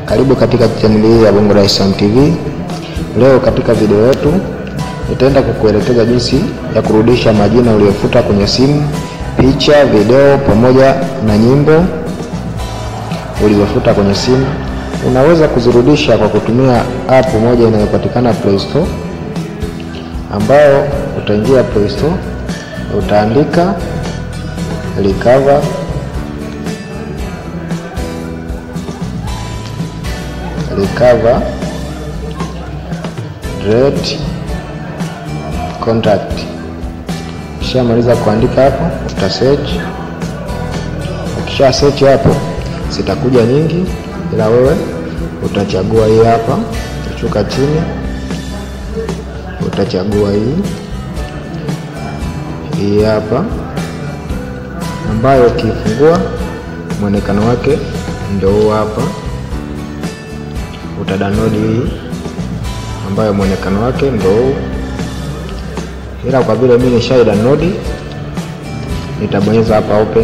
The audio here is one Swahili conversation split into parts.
Karibu katika chaneli hii ya Bongo Dar es Salaam TV. Leo katika video yetu nitaenda kukuelekeza jinsi ya kurudisha majina uliyofuta kwenye simu, picha, video pamoja na nyimbo ulizofuta kwenye simu. Unaweza kuzirudisha kwa kutumia app moja inayopatikana Play Store, ambayo utaingia Play Store, utaandika recover recover delete contact. Ukishamaliza kuandika hapo, uta search. Ukisha search hapo, zitakuja nyingi, ila wewe utachagua hii hapa. Utashuka chini, utachagua hii hii hapa, ambayo ukifungua mwonekano wake ndio huu hapa uta download hii ambayo mwonekano wake ndio huu, ila kwa vile mimi nishai download nitabonyeza hapa open.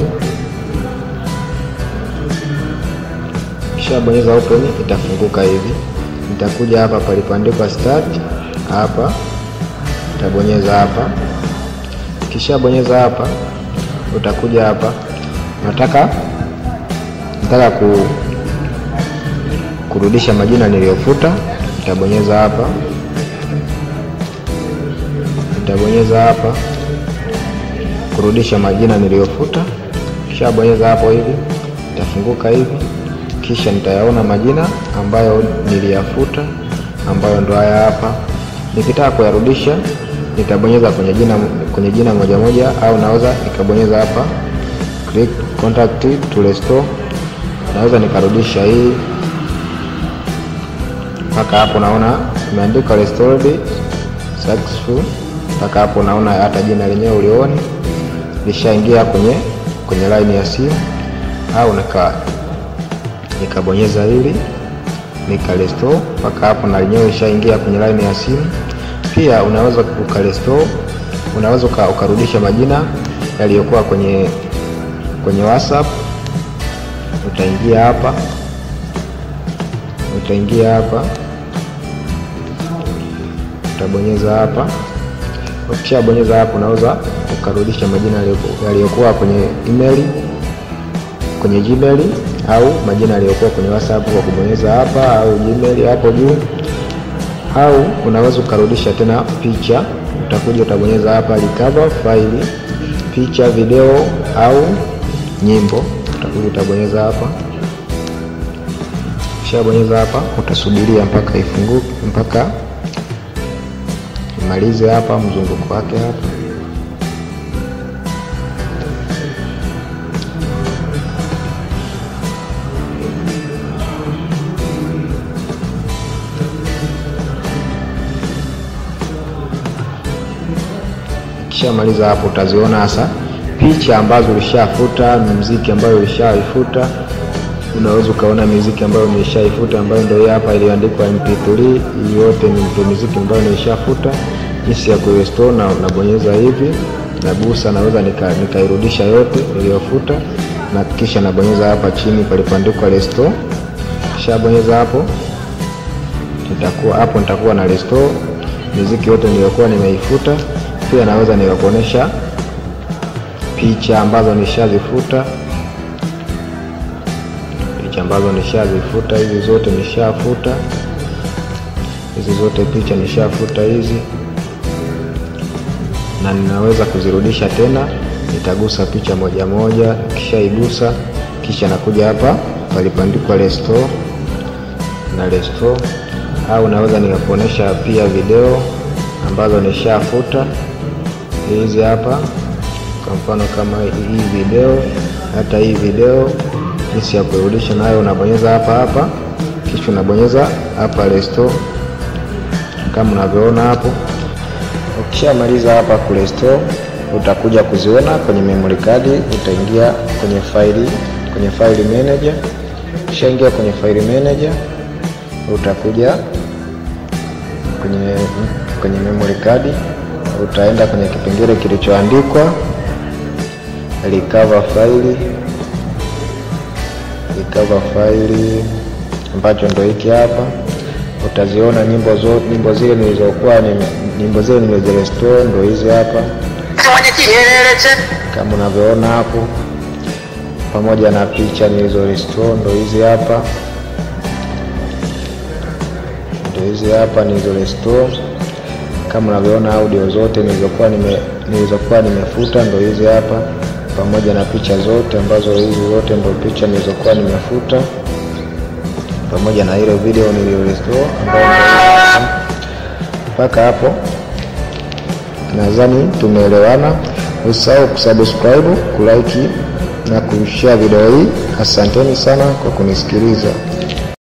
Kisha bonyeza open, itafunguka hivi. Nitakuja hapa palipoandikwa start, hapa utabonyeza hapa. Kisha bonyeza hapa, utakuja hapa, nataka nataka ku kurudisha majina niliyofuta, nitabonyeza hapa, nitabonyeza hapa kurudisha majina niliyofuta. Kisha bonyeza hapo hivi, itafunguka hivi, kisha nitayaona majina ambayo niliyafuta, ambayo ndo haya hapa. Nikitaka kuyarudisha, nitabonyeza kwenye jina, kwenye jina moja moja, au naweza nikabonyeza hapa click contact to restore, naweza nikarudisha hii mpaka hapo naona imeandikwa restored successful. Mpaka hapo naona hata jina lenyewe ulioni lishaingia kwenye kwenye line ya simu, au nika nikabonyeza hili nika restore mpaka hapo na lenyewe lishaingia kwenye line ya simu. Pia unaweza uka restore, unaweza ukarudisha majina yaliyokuwa kwenye kwenye WhatsApp. Utaingia hapa utaingia hapa utabonyeza hapa. Ukishabonyeza hapo, unaweza ukarudisha majina yaliyokuwa kwenye email, kwenye Gmail au majina yaliyokuwa kwenye WhatsApp kwa kubonyeza hapa, au Gmail hapo juu, au unaweza ukarudisha tena picha. Utakuja utabonyeza hapa recover file, picha, video au nyimbo. Utakuja utabonyeza hapa Ukishabonyeza hapa utasubiria mpaka ifunguke, mpaka imalize hapa mzunguko wake hapa. Ukishamaliza hapo utaziona hasa picha ambazo ulishafuta, muziki ambayo ulishaifuta unaweza ukaona miziki ambayo nimeshaifuta ambayo ndio hapa iliyoandikwa MP3. Hii yote ni ndio miziki ambayo nimeshafuta. Jinsi ya kurestore, na nabonyeza hivi, nagusa, naweza nikairudisha nika yote niliyofuta, na kisha nabonyeza hapa chini palipoandikwa restore. Kisha bonyeza hapo, nitakuwa hapo, nitakuwa na restore miziki yote niliyokuwa nimeifuta. Pia naweza nikakuonesha picha ambazo nishazifuta ambazo nishazifuta hizi zote nishafuta, hizi zote picha nishafuta hizi, na ninaweza kuzirudisha tena. Nitagusa picha moja moja, kishaigusa kisha nakuja hapa palipoandikwa restore na restore, au naweza nikakuonesha pia video ambazo nishafuta hizi hapa, kwa mfano kama hii video, hata hii video jinsi ya kurudisha nayo, unabonyeza hapa hapa, kisha unabonyeza hapa restore kama unavyoona hapo. Ukishamaliza hapa ku restore, utakuja kuziona kwenye memory card. Utaingia kwenye faili, kwenye file manager. Ukishaingia kwenye file manager, utakuja kwenye kwenye memory card, utaenda kwenye kipengele kilichoandikwa recover file recover file ambacho ndo hiki hapa. Utaziona nyimbo zo, nyimbo zile nilizokuwa nyimbo zile nimezirestore ndo hizi hapa kama unavyoona hapo, pamoja na picha nilizo restore ndo hizi hapa, ndo hizi hapa nilizo restore. Kama unavyoona audio zote nilizokuwa nime nilizokuwa nimefuta ndo hizi hapa, pamoja na picha zote ambazo hizi zote ndo picha nilizokuwa nimefuta, pamoja na ile video niliyo restore ambayo mpaka hapo nadhani tumeelewana. Usisahau kusubscribe, kulike na kushare video hii. Asanteni sana kwa kunisikiliza.